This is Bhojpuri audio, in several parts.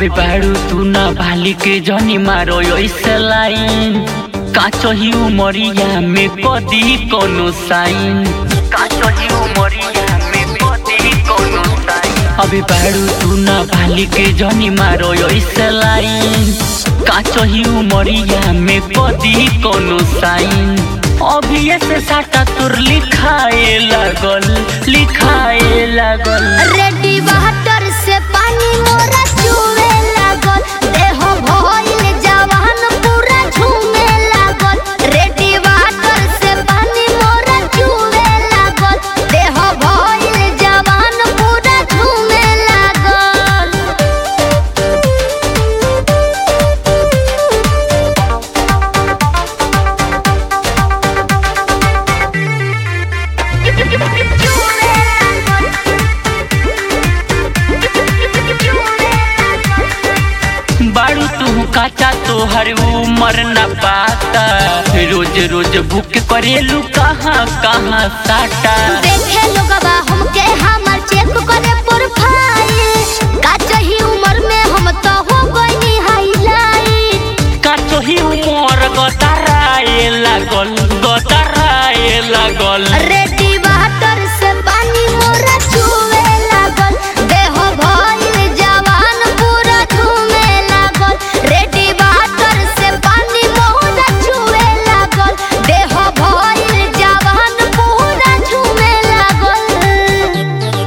अभी बाड़ू तू ना भाली के जनी मारो ऐसे लाइन काचो ही उमरिया में कदी कोनो साइन काचो ही उमरिया में कदी कोनो साइन अभी बाड़ू तू ना भाली के जनी मारो ऐसे लाइन काचो ही उमरिया में कदी कोनो साइन अभी ऐसे साटा तुर लिखाए लागल लिखाए लागल रेडी वाटर से पानी मोरा चुवे लागल देह भइल जवान पूरा झूमे लागल रेडी वाटर से पानी मोरा चुवे लागल देह भइल जवान पूरा झूमे लागल बाड़ू तू काचा तोहर उमर न पाता रोज रोज भूख करेलू कहाँ कहाँ साटा देखे लोगवा हमके हमर चेक करे प्रोफाइल का चाही उम्र में हम तो हो गइनी हाईलाइट काचो ही उमर गतराए लागल गतराए लागल रेडी वाटर से पानी मोरा चुवे लागल देह भइल जवान पूरा झूमे लागल रेडी वाटर से पानी मोरा चुवे लागल देह भइल जवान पूरा झूमे लागल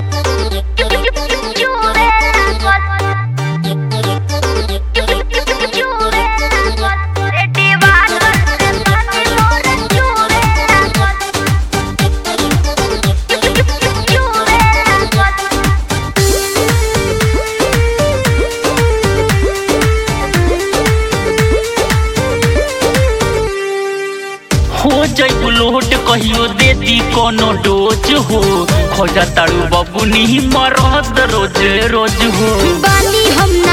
चुवे लागल रेडी वाटर से पानी मोरा चुवे लागल हो जैबू लोट कहियो दे दी कोनो डोज हो खोजा तारू बबुनी मरद रोज रोज हो बानी हम